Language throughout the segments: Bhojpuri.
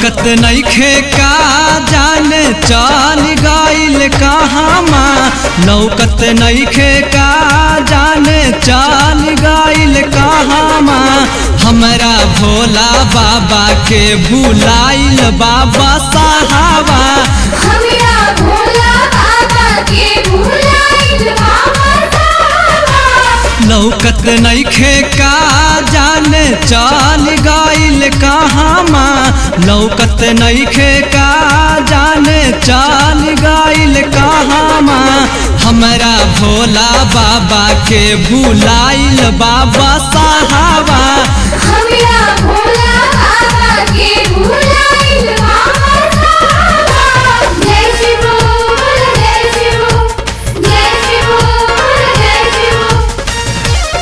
लौकत नइखे का जाने चल गइल कहामा लौकत नइखे का जाने चल गइल कहामा हमरा भोला बाबा के भुलाइल बाबा साहबा हमरा भोला बाबा के भुलाइल बाबा साहबा लौकत नइखे का जाने चल गइल कहामा लौकत नइखे का जाने चल गइल कहामा हमरा भोला बाबा के भुलाइल बाबा साहबा हमरा भोला बाबा के भुलाइल बाबा साहबा जय शिव बोल जय शिव जय शिव बोल जय शिव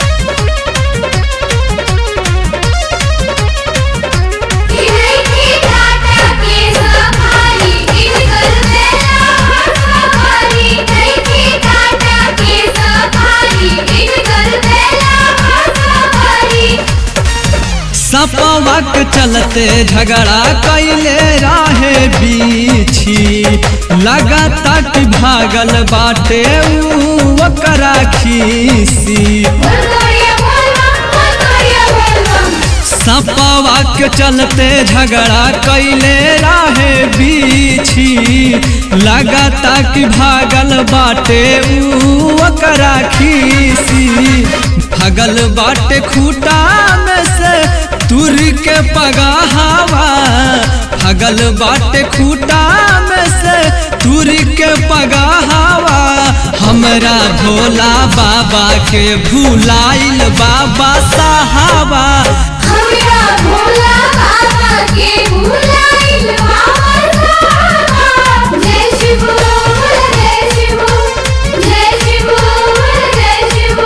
इनकी टाटा के सफारी इनकर बेला सफारी इनकी टाटा के सफारी इनकर बेला सफारी सपवक चलते झगड़ा कैले राहे बीछी लगाता कि भागल बाटे ऊ ओकरा खीसी बोल गोरिया बोल बोल गोरिया बोल सपवा के चलते झगड़ा कैले राहे बीछी लगाता कि भागल बाटे ऊ ओकरा खीसी भगल बाटे खूटा में से तुर के पगाहवा भगल बाटे खूटा में से तुर के पगाहवा हमरा भोला बाबा के भुलाइल बाबा साहबा हमरा भोला बाबा के भुलाइल बाबा साहबा जय शिव बोल जय शिव जय शिव बोल जय शिव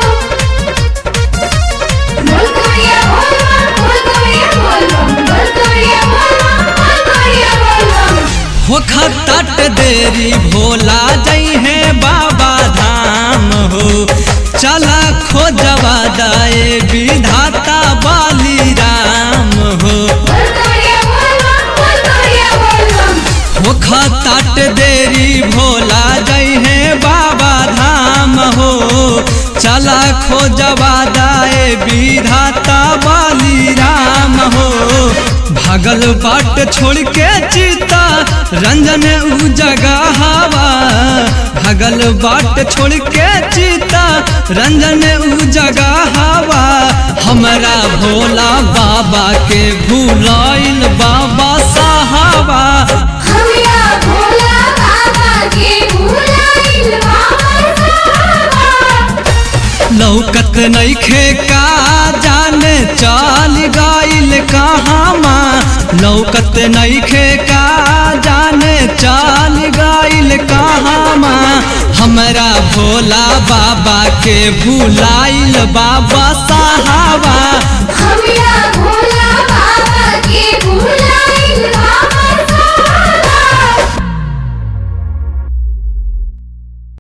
बोल गोरिया बोल बोल गोरिया बोल बोल गोरिया बोल बोल गोरिया बोल होखत देरी भोला जई है बाबा धाम हो चला खोजवा दाए विधाता बाली राम हो बोल गोरिया बोल बोल गोरिया बोल होखत देरी भोला जई है बाबा धाम हो चला खोजवा दाए विधाता बाली राम हो भागल बाट छोड़ के चिता रंजन उ जगह हवा भागल बाट छोड़ के चिता रंजन उ जगह हवा हमरा भोला बाबा के भुलाइल बाबा साहबा हमरा भोला बाबा के भुलाइल बाबा साहबा लौकत नइखे का जाने चल गइल कहामा लौकत नइखे का जाने चल गइल कहामा हमरा भोला बाबा के भुलाइल बाबा साहबा